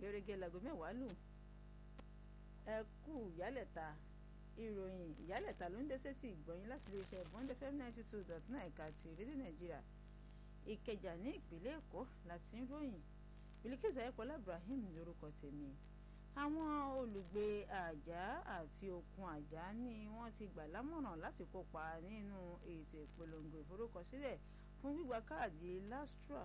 gẹ́gẹ́ láago mẹ́wàá lù ẹ kú ìyálẹ̀ta ìròyìn ìyálẹ̀ta ló ń dé sétí ìgbọ̀nyìn láti lè ṣe bond fm ninety two dot nine ẹ̀ka ti rédíò nàìjíríà ìkẹjà ní ìpínlẹ̀ èkó láti ń ròyìn Bilkisu ayẹ́pọ̀lá Ibrahim lórúkọ tèmi àwọn olùgbé àjà àti okun àjà ni wọ́n ti gbà lámọ̀ràn láti kópa nínú ètò ìpolongo ìforúkọsílẹ̀ fún gbígba káàdì lastra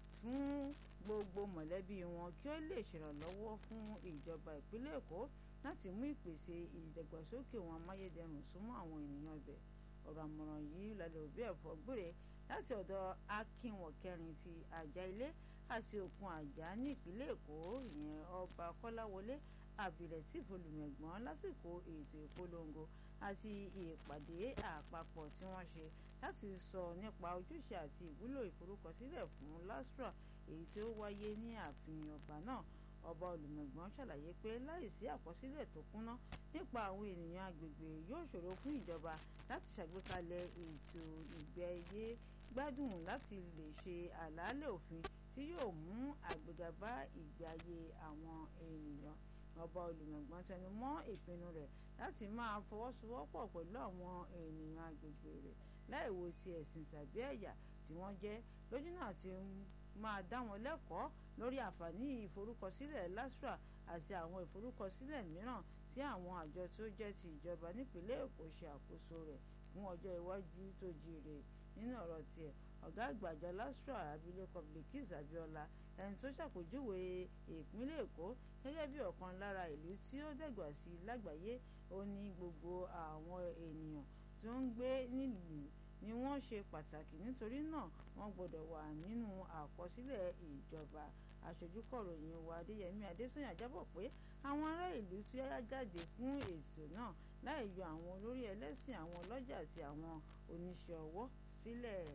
fún gbogbo mọ̀lẹ́bí wọn kí ó lè ṣèrànlọ́wọ́ fún ìjọba ìpínlẹ̀ èkó láti mú ìpèsè ìdàgbàsókè wọn amáyédẹrùn súnmọ́ àwọn ènìyàn ibẹ̀ ọ̀rọ̀ àmọ̀ràn yìí lálẹ́ òbí ẹ̀fọ́ gbére láti ọ̀dọ̀ akínwọ̀ kẹrin ti àjà ilé àti òkun àjà ní ìpínlẹ̀ èkó ìyẹn ọba kọ́láwọlé abdulateef olùmẹ̀gbọ́n lásìkò ètò ìpolongo àti ìpàdé àpapọ̀ tí wọ́n ṣe láti sọ nípa ojúṣe àti ìwúlò ìforúkọsílẹ̀ fún lastra èyí tí ó wáyé ní ààfin ọba náà ọba olùmẹ̀gbọ́n ṣàlàyé pé láìsí àkọsílẹ̀ tó kúnná nípa àwọn ènìyàn agbègbè yóò ṣòro fún ìjọba láti ṣàgbékalẹ̀ ètò ìgbé ayé gbádùn láti lè ṣe àlàálẹ̀ òfin tí yóò mú àgbéga bá ìgbé ayé àwọn ènìyàn ọba olùmẹ̀gbọ́n tẹnu mọ́ ìpinnu rẹ̀ láti máa fọwọ́sowọ́pọ̀ pẹ̀lú àwọn ènìyàn agbègbè rẹ̀ láì wo ti ẹ̀sìn tàbí ẹ̀yà tí wọ́n jẹ́ lójúnà tí máa dá wọn lẹ́kọ̀ọ́ lórí àǹfààní ìforúkọsílẹ̀ LASTRA àti àwọn ìforúkọsílẹ̀ mìíràn tí àwọn àjọ tó jẹ́ ti ìjọba nípìnlẹ̀ Èkó ṣe àkóso rẹ̀ fún ọjọ́ iwájú tó jíire nínú ọ̀rọ̀ tiẹ̀ ọ̀gá àgbà àjọ LASTRA abilékọ Bilkisu Abíọ́lá ẹni tó ṣàpèjúwe ìpínlẹ̀ Èkó gẹ́gẹ́ bí ọ̀kan lára ìlú tí ó dẹ̀gbà sí lágbàáyé ó ní gbogbo àwọn ènìyàn tó ń gbé nílùú ni wọ́n ṣe pàtàkì nítorí náà wọ́n gbọ́dọ̀ wà nínú àkọsílẹ̀ ìjọba aṣojúkọ̀ròyìn wa adéyẹmí adésanya jábọ̀ pé àwọn ará ìlú tí yáyá jáde fún ètò náà láì yọ àwọn olórí ẹlẹ́sìn àwọn ọlọ́jà àti àwọn oníṣẹ́ ọwọ́ sílẹ̀.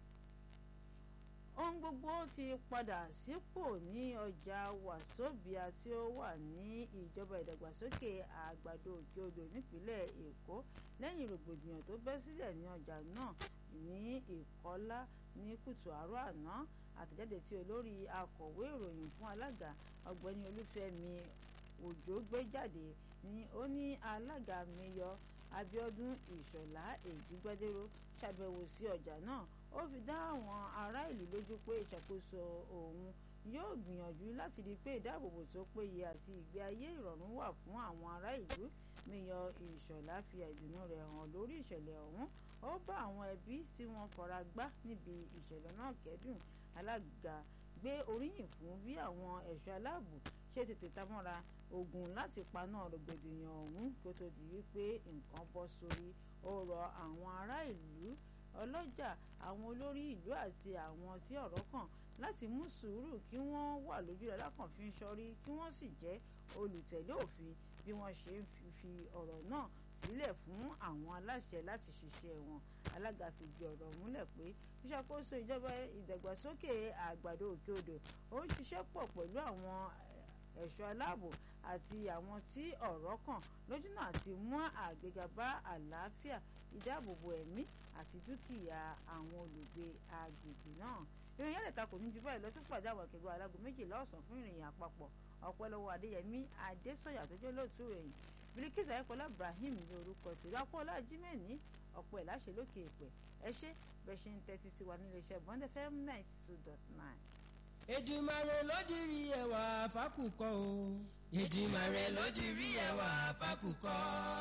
ohun gbogbo ti padà sípò ní ọjà wàsóbìà tí ó wà ní ìjọba ìdàgbàsókè àgbàdo òkè odò nípínlẹ̀ èkó lẹ́yìn rògbòdìyàn tó bẹ́ sílẹ̀ ní ọjà náà ní ìkọ́lá ní kùtù àárọ̀ àná àtẹ̀jáde tí olórí akọ̀wé ìròyìn fún alága ọ̀gbẹ́ni olúfẹ́mi òjò gbé jáde ni ó ní alága miyọ abíọ́dún ìṣọ̀lá èjìgbádéró ṣàbẹ̀wò sí ọjà náà ó fi dá àwọn ará ìlú lójú pé ìṣàkóso òun yóò gbìyànjú láti rí i pé ìdáàbòbò tó péye àti ìgbé ayé ìrọ̀rùn wà fún àwọn ará ìlú miyọ ìṣọ̀lá fi ìdùnnú rẹ̀ hàn lórí ìṣẹ̀lẹ̀ ọ̀hún ó bá àwọn ẹbí tí wọ́n fara gbá níbi ìṣẹ̀lẹ̀ náà kẹ́dùn alága gbé oríyìn fún bí àwọn ẹ̀ṣọ́ aláàbò ṣe tètè tamọ́ra ogun láti paná rògbòdìyàn ọ̀hún kó tó di wípé nǹkan bọ́ sórí ó rọ àwọn ará ìlú ọlọ́jà àwọn olórí ìlú àti àwọn tí ọ̀rọ̀ kàn láti mú sùúrù kí wọ́n wà lójú rẹ̀ lákànfin sọrí kí wọ́n sì jẹ́ olùtẹ̀lé òfin bí wọ́n ṣe ń fi ọ̀rọ̀ náà sílẹ̀ fún àwọn aláṣẹ láti ṣiṣẹ́ wọn alága fìdí ọ̀rọ̀ múlẹ̀ pé ìṣàkóso ìjọba ìdàgbàsókè àgbàdo òkè odò ó ń ṣiṣẹ́ pọ̀ pẹ̀lú àwọn ẹ̀ṣọ́ aláàbò àti àwọn tí ọ̀rọ̀ kàn lójúnà àti mú àgbéga bá àlàáfíà ìdáàbòbò ẹ̀mí àti dúkìá àwọn olùgbé agbègbè náà ìròyìn ẹ̀lẹ́ta kò ní ju báyìí lọ sí pàdé àwọn akẹgbẹ́ alágo méjìlá ọ̀sán fún ìròyìn àpapọ̀ ọ̀pẹ́ lọ́wọ́ adéyẹmí adésọ̀yà tó jẹ́ lóòtú ròyìn Bilkisu ayẹ́pọ̀lá Ibrahim ní orúkọ tèmi akọ́lá jimẹ̀ní ọ̀pọ̀ ẹ̀ láṣẹ lókè èpẹ̀ ẹ ṣé bẹ́ẹ̀ ṣe ń tẹ́tí sí wa nílé iṣẹ́ bond fm ninety two dot nine. Èdùmàrè ló dirí ẹwà fákùkọ o. Èdùmàrè ló dirí ẹwà fákùkọ.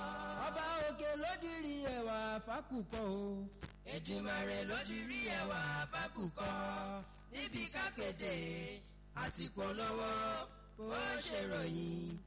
Ọba òkè ló dirí ẹwà fákùkọ o. Èdùmàrè ló dirí ẹwà fákùkọ. níbi kápẹ́tẹ̀ àti polówó ó ṣèròyìn